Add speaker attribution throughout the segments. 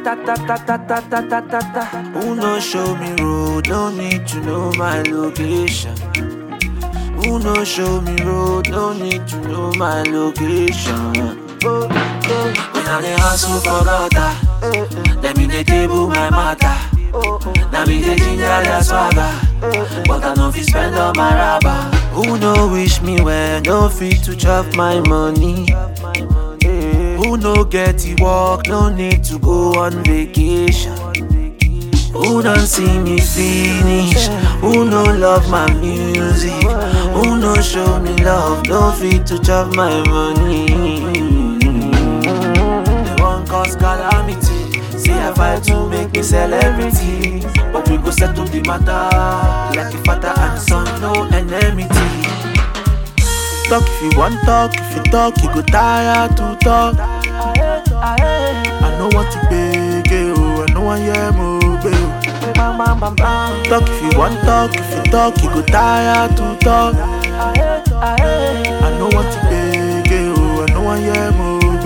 Speaker 1: ta ta ta ta ta ta ta ta ta. Who no show me road? No need to know my location. Who no show me road? No need to know my location. Oh, oh. When I dey hustle for gutter, let me dey table my matter. Now me dey ginger their swagger, but I no fit spend all my rubber. Who no wish me well? No fit to chop my money. Who no get to work? No need to go on vacation. Who don't see me finish? Who no love my music? Who no show me love? No fit to chop my money. They want cause calamity. See I fight to make me celebrity. But we go settle the matter like a father and son, no enmity. Talk if you want talk, if you talk, you go tire to talk. I know what to beg, oh, I know I am obey. Talk if you want talk, if you talk, you go tire to talk. I know what to beg, oh, I know I am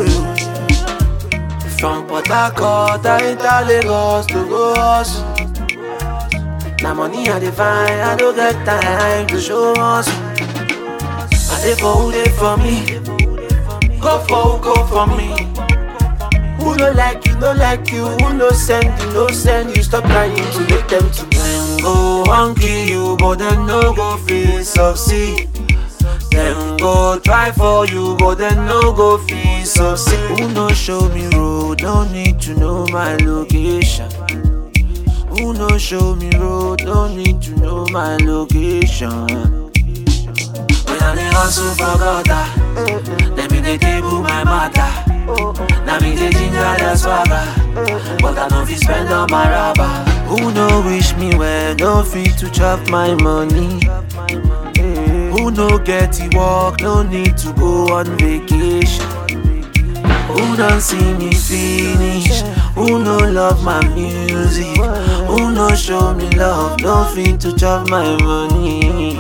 Speaker 1: obey. From Port Harcourt, I enter Lagos to go hustle. Now money I dey find, I don't get time to show us. I dey for who dey for me, go for who go for me. Who no like you, no like you, who no send you, no send you. Stop trying to make them to them go wan kill you, but them no go feel succeed. Them go try for you, but them no go feel succeed. Who no show me road, no need to know my location. Who no show me road, no need to know my location. When I dey hustle for gutter, let me dey table my matter. Now me dey ginger the swagger, but I no fit spend all my rubber. Who no wish me well, no fit to chop my money. Who no get to work, no need to go on vacation. Who don't see me finish? Who no love my music? Who no show me love? No fit to chop my money.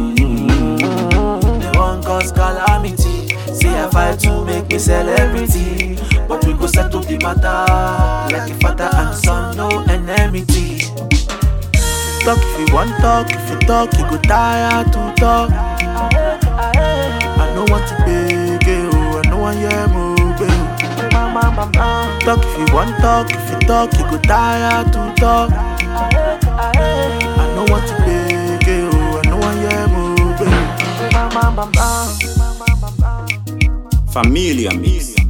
Speaker 1: They want cause calamity. See I fight to make me celebrity, but we go settle the matter like a father and son, no enmity. Talk if you want talk, if you talk, you go tire to talk. I know what to beg, oh, I know I am obey. Talk if you want talk, if you talk, you go tire to talk. I know what to beg, oh, I know I am obey.
Speaker 2: Familia Mix.